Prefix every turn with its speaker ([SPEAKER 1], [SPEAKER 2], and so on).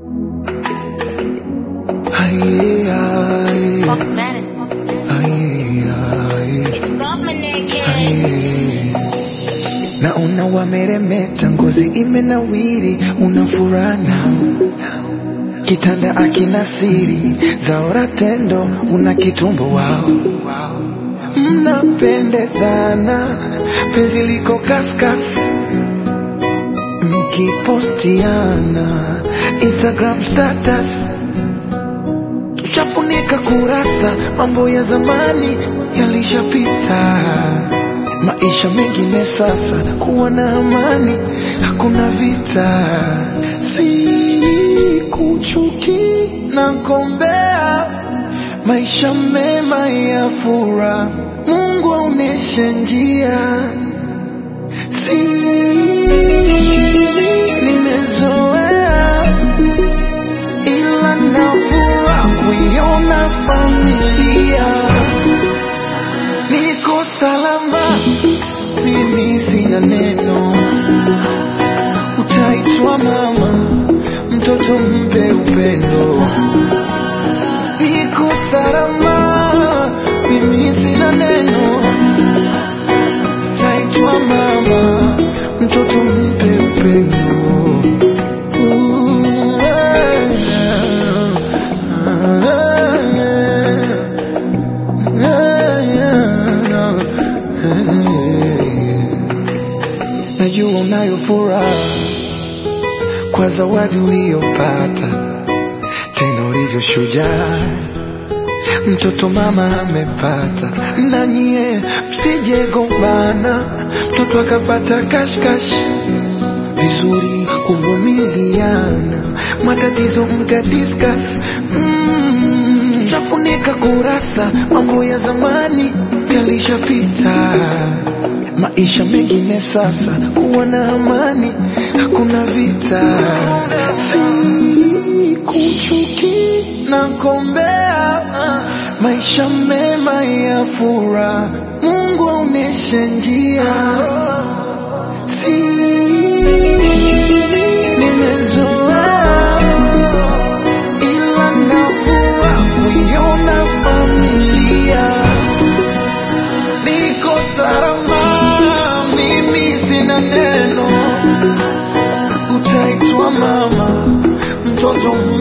[SPEAKER 1] Aye, aye,
[SPEAKER 2] Fuck matters.
[SPEAKER 1] aye, aye,
[SPEAKER 2] It's government kid.
[SPEAKER 1] aye. Naona wameremeta, ngozi imenawiri, una furaha nao kitanda akina siri zaora tendo, una kitumbo wao, mnapendezana, penzi liko kaskas, mkipostiana Instagram status tushafunika kurasa, mambo ya zamani yalishapita, maisha mengine sasa, kuwa na amani, hakuna vita, si kuchuki na gombea, maisha mema ya furaha, Mungu aoneshe njia, si nimezoea ila nafura kuiona familia niko salama, mimi sina neno, utaitwa mama, mtoto mpe upendo. Niko salama, mimi sina neno, utaitwa mama, mtoto mpe upendo. Najua unayo furaha kwa zawadi uliyopata, tena ulivyo shujaa, mtoto mama amepata. Na nyie msije gombana, mtoto akapata kashkash vizuri kuvumiliana, matatizo mka discuss mm, shafunika kurasa, mambo ya zamani yalishapita, maisha mengine sasa, kuwa na amani, hakuna vita, si kuchuki na gombea, maisha mema ya furaha, Mungu aoneshe njia si nimezoea ila nafura kuiona familia niko salama mimi sina neno utaitwa mama mtoto